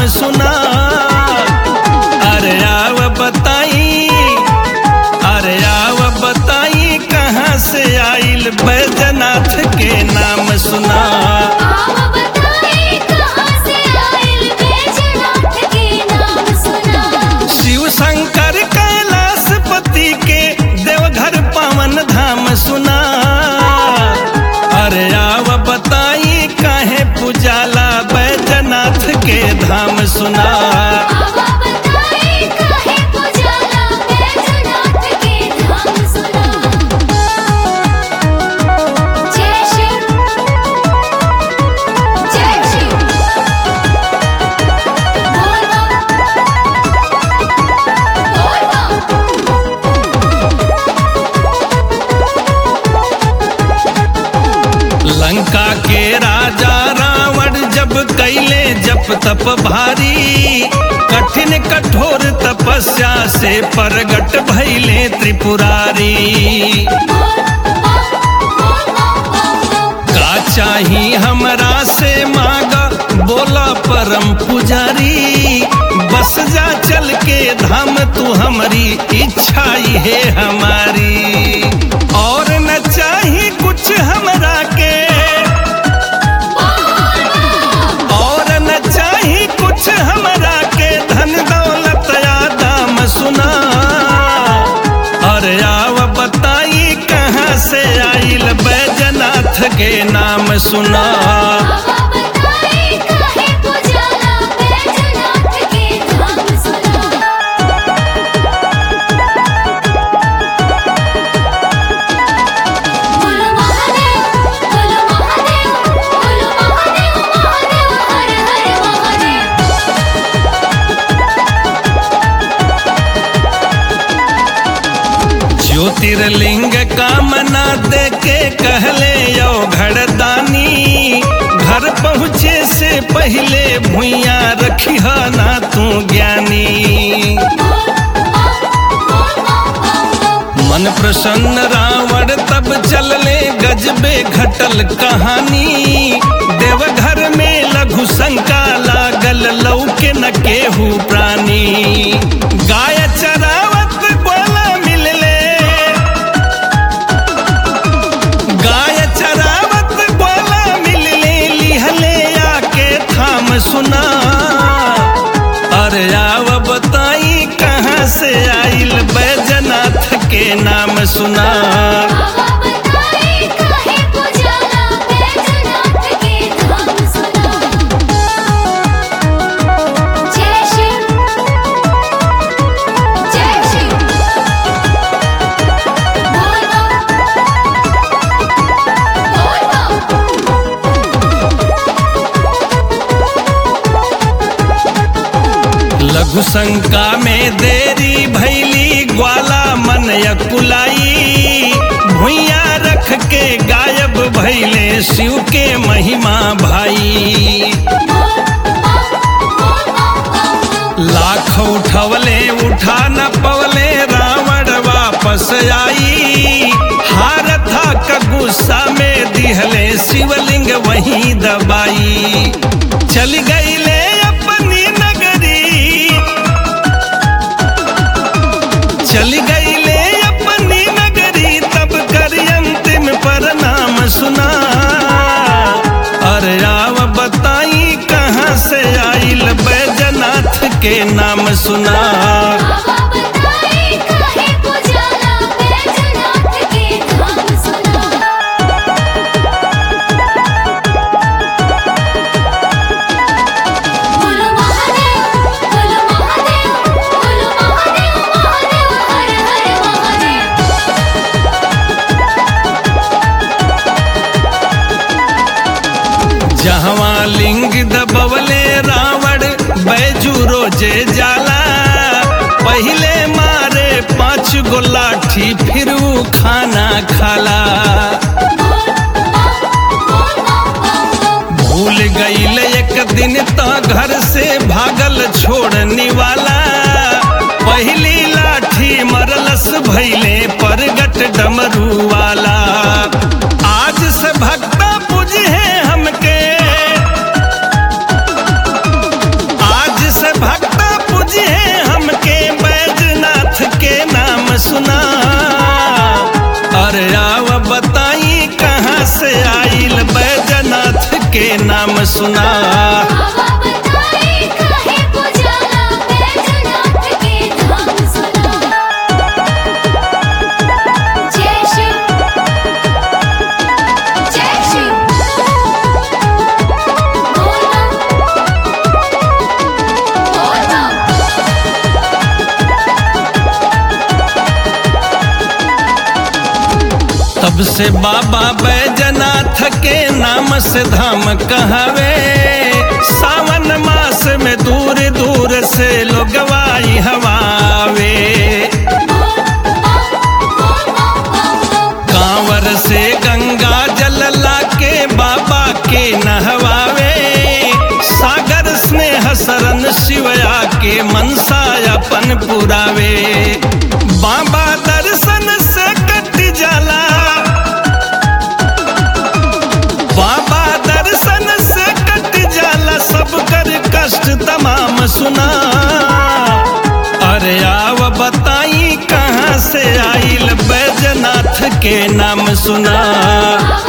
सुना अरे आव बताई अरे आव बताई कहाँ से आइल बैजनाथ के नाम सुना आव बताए कहाँ से आइल बैजनाथ के नाम सुना शिव शंकर कैलाशपति के देवघर पावन धाम सुना अरे आव बताई काहे पुजाला बैजनाथ के धाम सुना आव बताए काहे पुजाला बैजनाथ के धाम सुना जय शिव जय शिव बोल बम बोल बम लंका के राजा रावण जब कैले जप तप भारी कठिन कठोर तपस्या से प्रगट भैले त्रिपुरारी का चाही हमरा से मांगा बोला परम पुजारी बस जा चल के धाम तू हमारी इच्छा ही है हमारी और न चाही कुछ हमरा के और न चाही कुछ हमरा के धन दौलत या दाम सुना अरे आव बताई कहाँ से आइल बैजनाथ के नाम सुना आव बताए काहे पुजाला बैजनाथ के धाम सुना बोलो महादेव बोलो महादेव बोलो महादेव महादेव हर हर महादेव ज्योतिर्लिंग कामना दे के कहले यो घड़दानी घर पहुँचे से पहले भुइया रखी ना तू ज्ञानी मन प्रसन्न रावण तब चलले गजबे घटल कहानी देवघर में लघु शंका लागल लौके न केहू प्राणी गाय चरावत बोला मिलले गाय चरावत बोला मिलले लिहले आके थाम सुना अरे आव बताई कहाँ से आइल बैजनाथ के नाम सुना आव बताए काहे पुजाला बैजनाथ के धाम सुना जय शिव जय शिव बोल बम बोल बम लघु शंका में देरी भैली ग्वाला मन यकुलाई भुइया रख के गायब भैले शिव के महिमा भाई लाख उठवले उठा न पवले रावण वापस आई हार था का गुस्सा में दिहले शिवलिंग वहीं दबाई चल गईले अपनी नगरी चल गईले अपनी नगरी तब कर अंतिम प्रणाम सुना अरे आव बताई कहाँ से आइल बैजनाथ के नाम सुना आव बताए काहे पुजाला बैजनाथ के धाम सुना बोलो महादेव बोलो महादेव बोलो महादेव महादेव हर हर महादेव जहवा लिंग दबवले रावण बैजू रोजे जाला पहले मारे पांच गो लाठी फिर ऊ खाना खाला भूल गईल एक दिन तो घर से भागल छोड़ने वाला पहली लाठी मरलस भैले परगट डमरू वाला आज से भक्ता बुझे हमके आज सुना बाबा बताए काहे पुजाला बैजनाथ के धाम सुना जय शिव जय शिव बोल बोल तब से बाबा बैजनाथ के नाम से धाम कहवे सावन मास में दूर दूर से लोगवाई हवावे कांवर से गंगा जल लाके बाबा के नहवावे सागर स्नेह सरन शिवया के मनसा अपन पुरावे बाबा दर्शन से कट जाला बाबा दर्शन से कट जाला सब कर कष्ट तमाम सुना अरे आव बताई कहाँ से आइल बैजनाथ के नाम सुना बाबा